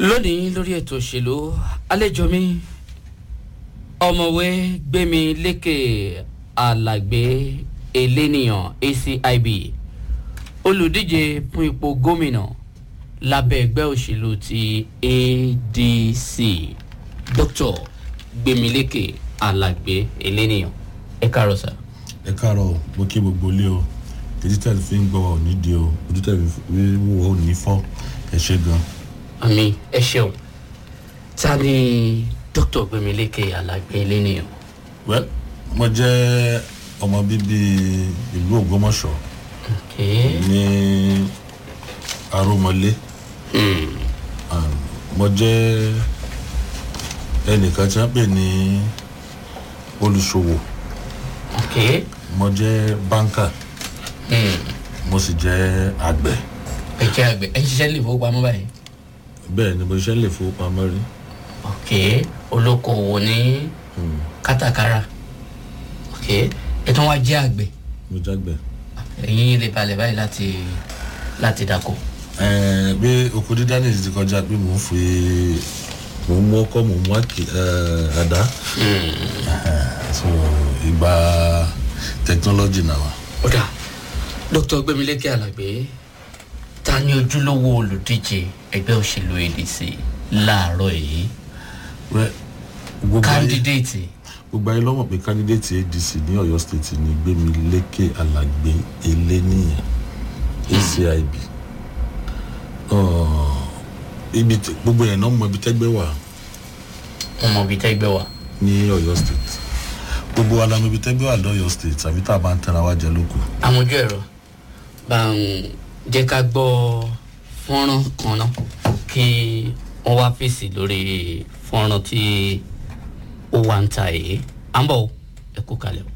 lónìí lórí ètò òṣèlú àlejò mi ọmọwé gbẹmí lékè alàgbé eléníyàn acib olùdíje fún ipò gómìnà lábẹ́ ẹgbẹ́ òṣèlú ti adc dr gbẹmílékè alàgbé eléníyàn ẹ káàárọ̀ sá. ẹ káàárọ̀ mo kí gbogbo ilé o èyí tẹ̀lé fi ń gbọ́ wa ò ní di o ojú tẹ̀lé wíwọ́ ò ní fọ́ ẹ ṣe gan. àmì ẹ ṣeun ta ni dr gbẹmílékè alàgbé eléníyàn. wẹ́ mo jẹ́ ọmọ bíbí ìlú ògbómọ̀ṣọ́ Okay. ní arúmọlé Mm. Um, mo jẹ́ ẹnìkan tí wọ́n pè ní olùṣòwò Okay. mo jẹ́ báńkà Mm. mo sì jẹ́ àgbẹ̀ ẹ jẹ́ àgbẹ̀ ẹ ń ṣiṣẹ́ lè fowópamọ́ báyìí. bẹ́ẹ̀ ni mo ṣiṣẹ́ lè fowópamọ́ rí ok olókoòwò ní Hmm, kátàkárà ok ẹ tún wá jẹ́ àgbẹ̀ mo jágbẹ̀. ẹ̀yin lè balẹ̀ báyìí láti láti dako. Ẹ̀ẹ́n, bí oko dídá ní ti kọjá pé mò ń fi mò ń mú ọkọ mò ń mú àkì ẹ̀, àdá so ìgbà technology náà wà. ó dà dr gbẹmílékè alàgbé ta ni ojúlówó olùdíje ẹgbẹ́ òṣèlú adc láàárọ̀ yìí Wẹ́, gbogbo ayé kandidéètì gbogbo ayé lọ́mọ̀ pé candidate adc ní ọ̀yọ́ state ní gbẹ̀mílékè alàgbé eléníyàn acib Ọ̀, ibi tí- gbogbo yẹn náà mọ ibi tẹ́gbẹ́ wà ọmọ bíi tẹ́gbẹ́ wa ní ọ̀yọ́ state gbogbo wa la mọ ibi tẹ́gbẹ́ wà lọ́yọ́ state àbí tá a bá ń tẹ̀ra wá jẹ lóko. amójú ẹ̀rọ bá ń jẹ́ ká gbọ́ fọ́nrán kan náà kí wọ́n wá fèsì lórí fọ́nrán tí ó wà ń ta èyí à ń bọ̀ ẹ kú kalẹ̀ o.